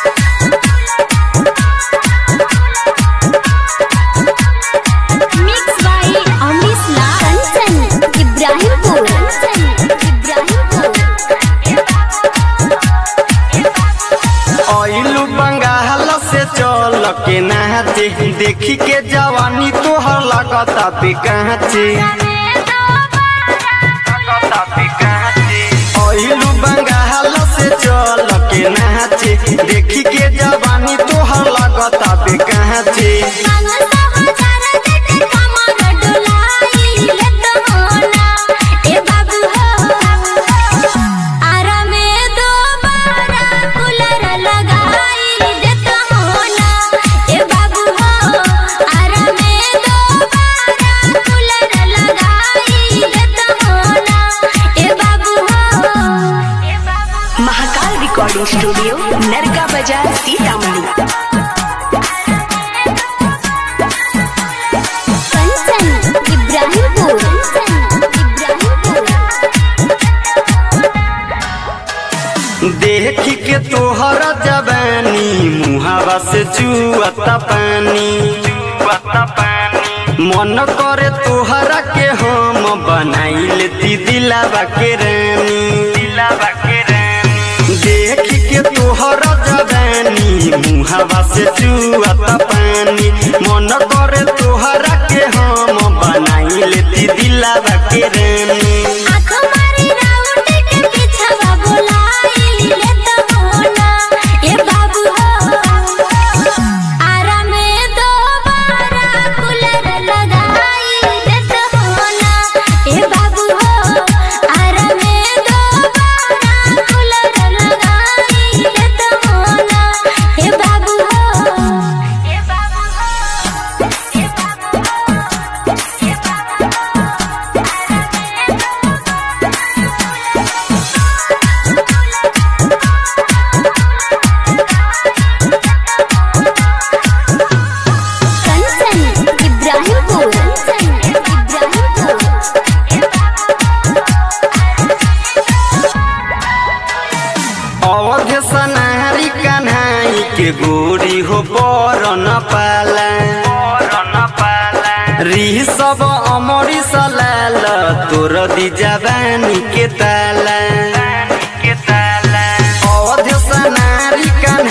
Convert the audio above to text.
Mixed by Amish Lal. Kanchan, Ibrahimpur. Ibrahimpur. आइलू बंगाल से चल के नाचे देखी के जवानी तोहर लगता बेकाचे आइलू बंगाल से चल के नाचे देखी के जवानी तोहर लगता बेकाचे महाकाल रिकॉर्डिंग स्टूडियो नरका बाजार सीतामढ़ी कंचन इब्राहिमपुर इब्राहिमपुर देखी के तोहर जवानी मुहावा से चुअता पानी चुअता पानी मन करे तोहरा के हम बनाई लेती दिलावा के रानी दिलावा के रानी देखी के तोहर जवानी मुहावा से चुअता पानी मन करे तोहरा के हम बनाई लेती दिलावा के रानी आँख मारी राउट के पीछवा बुलाई ले तो होना ए बाबू हो आरा में दोबारा कूलर लगाई दे तो होना ए बाबू हो आरा में दोबारा कूलर लगाई दे तो होना ए बाबू हो ए बाबू हो ए बाबू हो ए बाबू कंचन इब्राहिमपुर इब्राहिमपुर अवध सनारी कन्हाई के गोरी हो पर न पाला री सब अमरी सलाल तोर दी जवानी के ताला अवध सनारी कन्हाई